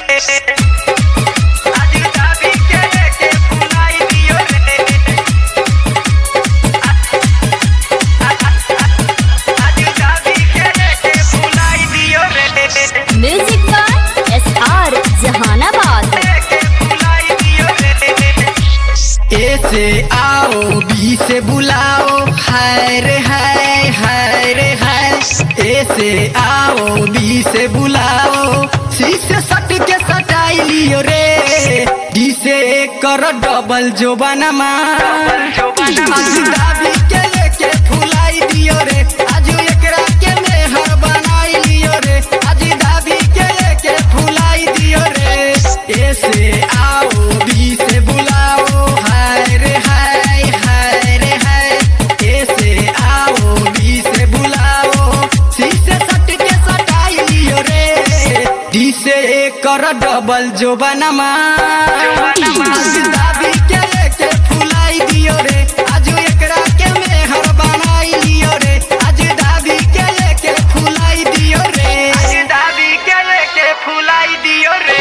आज दाबी के लेके फुलाई दियो रे आज दाबी के लेके फुलाई दियो रे music by S R Jahanabad लेके फुलाई दियो रे ए से आओ बी से बुलाओ हाय रे हाय हाय रे हाय ए से आओ बी से बुलाओ सी से सट के सटाई लियो रे डी से कर डबल जो बनमा आज दाबी के लेके फुलाई दियो रे आज एकरा के मेहर बनाई लियो रे आज दाबी के लेके फुलाई दियो रे ए से आओ बी से बुलाओ हाय रे हाय हाय रे हाय ए से आओ बी से बुलाओ सी से सट के सटाई लियो रे डी से कर डबल जो बनमा आज दाबी के लेके फुलाई दियो रे आज एकरा के मेहर बनाई लियो रे आज दाबी के लेके फुलाई दियो रे आज दाबी के लेके फुलाई दियो रे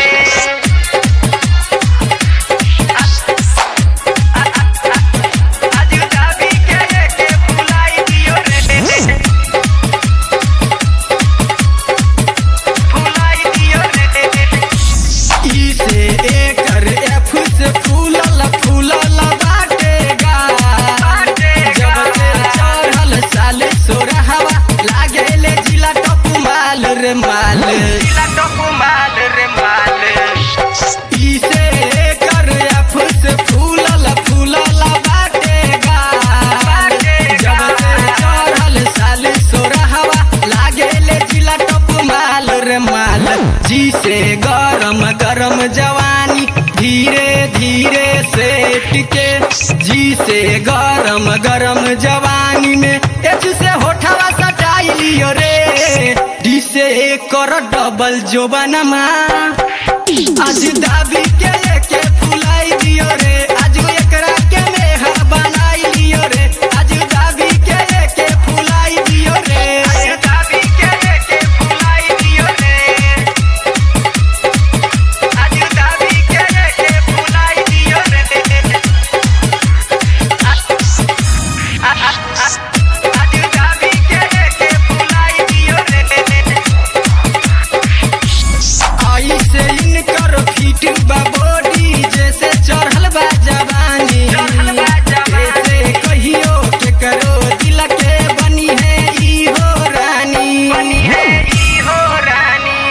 आज दाबी के लेके फुलाई दियो रे फुलाई दियो रे ई से एकर एफ से फूलल फूलल बाटेगा जब से चढ़ल साल सोरहवा लागेले जिला टप माल रे माल दिला टोको माल रे माल ई से एकर एफ से फूलल फूलल बाटेगा जब से चढ़ल साल सोरहवा लागेले जिला टप माल रे माल जी से गरम गरम जवानी धीरे धीरे सेट के जी से गरम गरम जवानी में एच से होठवा सटाई लियो रे डी से कर डबल जो बनमा आज दाबी के लेके फुलाई दियो रे आज एकरा के मेहर बनाई लियो रे आज दाबी के लेके फुलाई दियो रे आज दाबी के लेके फुलाई दियो रे आज दाबी के लेके फुलाई दियो रे आज दाबी के लेके फुलाई दियो रे आई से इनकर फीट बा बॉडी जैसे चढ़ल बा जवानी चढ़ल बा जवानी। ऐसे कहियो के करो दिल के बनी है ई हो रानी बनी है ई हो रानी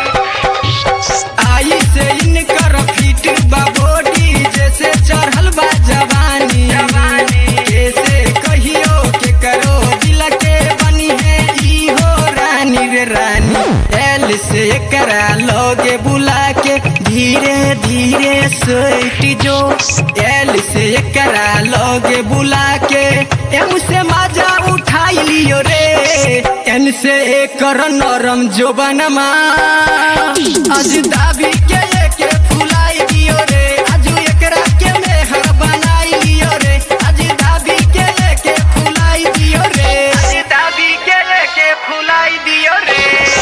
आई से इनकर फीट बा बॉडी जैसे चढ़ल बा जवानी जवानी। ऐसे कहियो के करो दिल के बनी है ई हो रानी रे रानी एल से करा लोगे बुला के धीरे धीरे सोइट जो एल से करा लोगे बुला के एम से मजा उठाई लियो रे एन से एकर नरम जो बनमा आज दाबी के लेके फुलाई दियो रे आज एकरा के मेहर बनाई लियो रे आज दाबी के लेके फुलाई दियो रे आज दाबी के लेके फुलाई दियो रे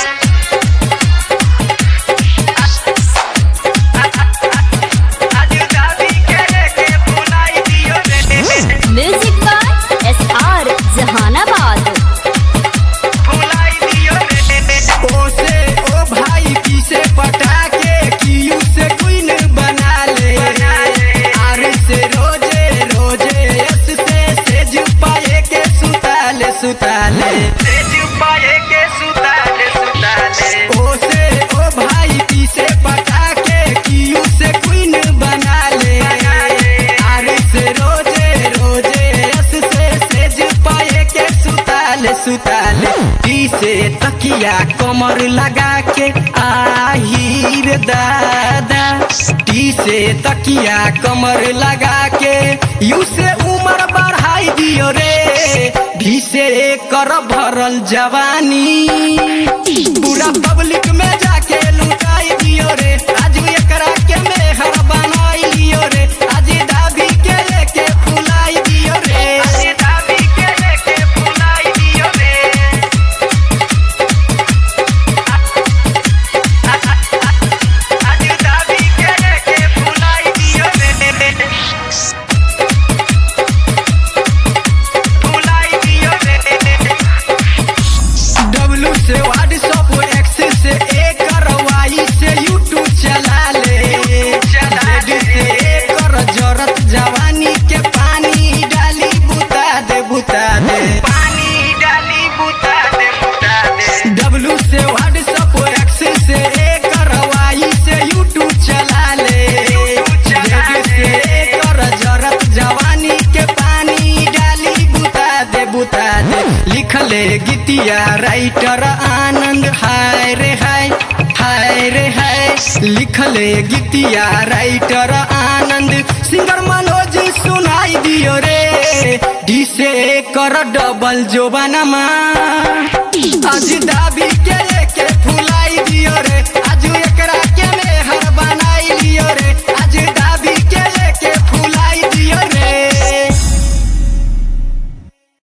आज दाबी के लेके फुलाई दियो रे music by S R Jahanabad फुलाई दियो रे ओ से ओ भाई की से पटा के कियू से क्वीन बना ले बना ले। आर से रोजे रोजे एस से सेज पाए के सुताले सुताले तेज पाए के सुताले सुताले ओ से ओ भाई की से पटा के कियू से क्वीन बना ले बना ले। आर से रोजे रोजे एस से सेज पाए के सुताले सुताले टी से तकिया कमर लगा के आहिर दादा टी से तकिया कमर लगा के यू से उम्र बढ़ाई दियो रे भी से कर भरल जवानी पूरा पब्लिक में जाके लुटाई दियो रे आज एकरा के मेहर बनाई लियो रे आज दाबी के लेके फुलाई दियो रे आज दाबी के लेके फुलाई दियो रे आज से व्हाट्सअप एक्सेस से एकर वाई से यूट्यूब चला ले चला ले। से एकर जरत जवानी के पानी डाली बुता दे बुता दे पानी डाली बुता दे बुता दे डब्लू से व्हाट्सअप एक्सेस से एकर वाई से यूट्यूब चला ले YouTube चला लेडीज से ले। एकर जरत जवानी के पानी डाली बुता दे बुता दे लिख ले गीतिया राइटर आनंद हाय रे हाय हाय रे हाय लिख ले गीतिया राइटर आनंद सिंगर मनोज सुनाई दियो रे डी से एकर डबल जोबानमा आज दाबी के